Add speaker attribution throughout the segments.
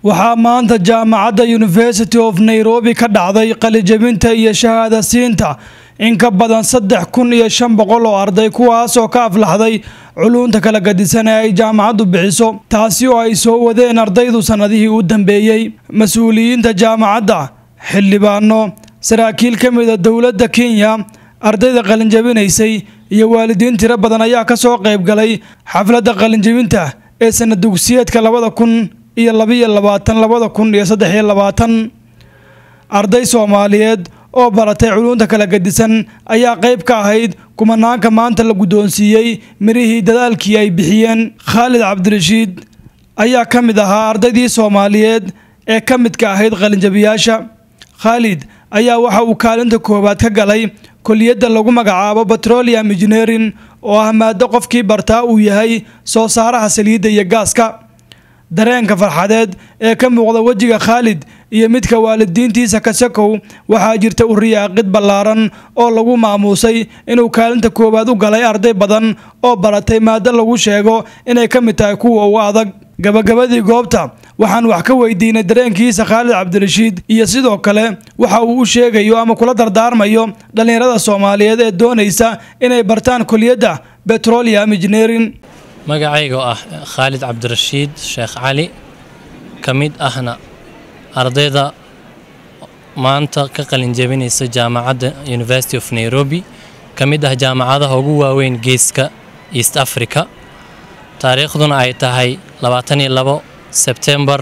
Speaker 1: waxaa maanta jaamacadda university of nairobi ka dhacday qalijabinta iyo shahaada siinta in ka badan saddex kun iyo shan boqol oo arday kuwaasoo ka aflaxday culunta kala gadisan ee ay jaamacaddu bixiso taasi oo ay soo wadeen ardaydu sannadihii u dambeeyey mas-uuliyiinta jaamacadda xildhibaano saraakiil ka mida dowladda kenya ardayda qalinjabinaysay iyo waalidiin tiro badan ayaa ka soo qayb galay xafladda qalinjabinta ee sanad dugsiyeedka labada kun iyo labiyo labaatan labada kun iyo saddex iyo labaatan arday soomaaliyeed oo baratay culunta kala gadisan ayaa qayb ka ahayd kumanaanka maanta la guddoonsiiyey mirihii dadaalkii ay bixiyeen khaalid cabdirashiid ayaa ka mid ahaa ardaydii soomaaliyeed ee ka midka ahayd qalinjabiyaasha khaalid ayaa waxa uu kaalinta koowaad ka galay koliyadda lagu magacaabo petroleum engineering oo ah maado qofkii bartaa uu yahay soo saaraha saliidda iyo gaaska dareenka farxadeed ee ka muuqda wejiga khaalid iyo midka waalidiintiisa kasakow waxaa jirta u riyaaqid ballaaran oo lagu maamuusay inuu kaalinta koowaad u galay arday badan oo baratay maado lagu sheego inay ka mid tahay kuwa ugu adag gabagabadii goobta waxaan wax ka weydiinay dareenkiisa khaalid cabdirashiid iyo sidoo kale waxa uu u sheegayo ama kula dardaarmayo dhallinyarada soomaaliyeed ee doonaysa inay bartaan koliyadda petroleum engineering
Speaker 2: magacayga oo ah khaalid cabdirashiid sheekh cali ka mid ahna ardayda maanta ka qalinjabinaysa jaamacadda university of nairobi ka mid ah jaamacadaha ugu waaweyn geeska east africa taariikhduna ay tahay labaataniyo labo sebtembar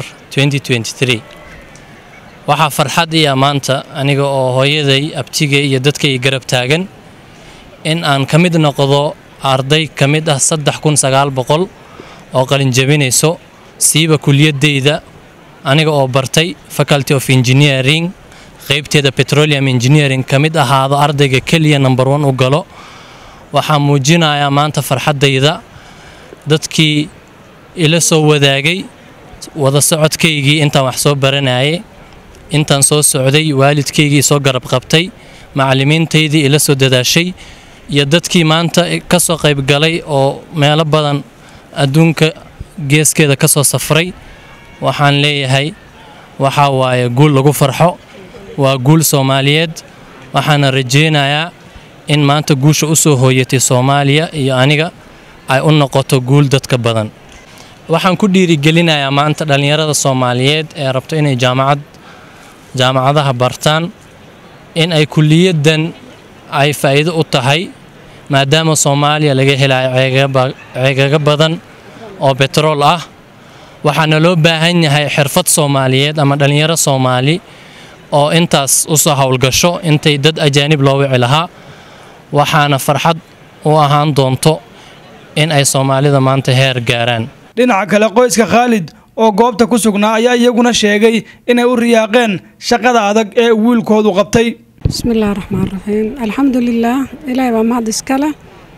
Speaker 2: waxaa farxad iya maanta aniga oo hooyaday abtigay iyo dadkay garab taagan in aan ka mid noqdo arday ka mid ah saddex kun sagaal boqol oo qalinjabinayso siiba kuliyadeyda aniga oo bartay faculty of engineering qeybteeda petroleum engineering ka mid ahaado ardayga keliya number one u galo waxaa muujinayaa maanta farxaddayda dadkii ila soo wadaagay wada socodkaygii intaan wax soo baranayay intaan soo socday waalidkaygii soo garab qabtay macallimiintaydii ila soo dadaashay iyo dadkii maanta ka soo qayb galay oo meelo badan adduunka geeskeeda ka soo safray waxaan leeyahay waxaa waaye guul lagu farxo waa guul soomaaliyeed waxaana rajaynayaa in maanta guusha u soo hooyatay soomaaliya iyo aniga ay u noqoto guul dadka badan waxaan ku dhiirigelinayaa maanta dhallinyarada soomaaliyeed ee rabto inay jaamacad jaamacadaha bartaan in ay kuliyaddan ay faa'iido u tahay maadaama soomaaliya laga helayo ceegaga badan oo betrool ah waxaana loo baahan yahay xirfad soomaaliyeed ama dhallinyaro soomaali oo intaas u soo howlgasho intay dad ajaanib loo wici lahaa waxaana farxad u ahaan doonto in ay soomaalida maanta heer gaaraan
Speaker 1: dhinaca kale qoyska khaalid oo goobta ku sugnaa ayaa iyaguna sheegay inay u riyaaqeen shaqada adag ee wiilkoodu qabtay
Speaker 3: bismillahi raxmaan raxiim alxamdulilaah ilaahay baa mahad iskale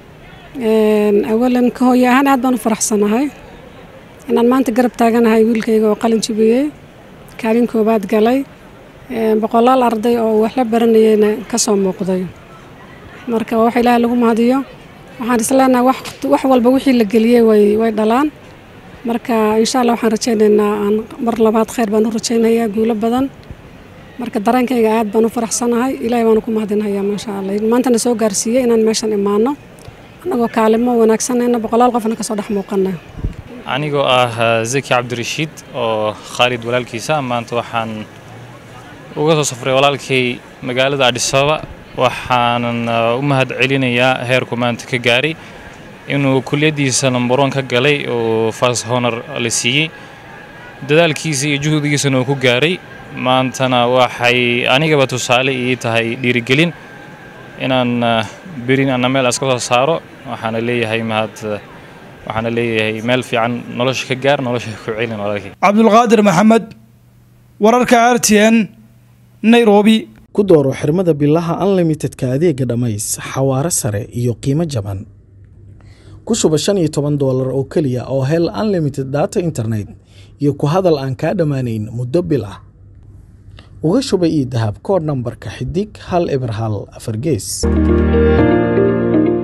Speaker 3: awalan ka hooye ahaan aad baan u faraxsanahay inaan maanta garab taaganahay wiilkayga oo qalin jibiyey kaalin koobaad galay boqolaal arday oo wax la baranayeyna ka soo muuqday marka wax ilaahay lagu mahadiyo waxaan isleenahay wax walba wixii la geliyey way dhalaan marka insha allah waxaan rajaynaynaa aan mar labaad khayr baan u rajaynayaa guulo badan marka dareenkayga aad baan u faraxsanahay ilaahay baanu ku mahadinhayaa maasha allah maantana soo gaarsiiyey inaan meeshan imaano annagoo kaalimo wanaagsanayna boqolaal qofna kasoo dhex muuqana
Speaker 4: anigoo ah zaki cabdirashiid oo khaalid walaalkiisa maanta waxaan uga soo safray walaalkay magaalada adhisababa waxaanan u mahad celinayaa heerku maanta ka gaaray inuu kuliyaddiisa numberon ka galay oo fas honor la siiyey dadaalkiisa iyo juhdigiisana uu ku gaaray maantana waxay anigaba tusaale ii tahay dhiirigelin inaan berin ana meel iska soo saaro waxaana leeyahay mahad waxaana leeyahay meel fiican nolosha ka gaar nolosha ku celin walaalkay
Speaker 1: cabdulqaadir maxamed wararka r t n nairobi
Speaker 5: ku dooro xirmada bilaha unlimitedka adeega dhammays xawaare sare iyo qiimo jaban ku shuba shan iyo toban doolar oo keliya oo hel unlimited data internet iyo ku hadal aan kaa dhammaanayn muddo bil ah uga shuba io dahab koodh nambarka xidig hal eber hal afar gees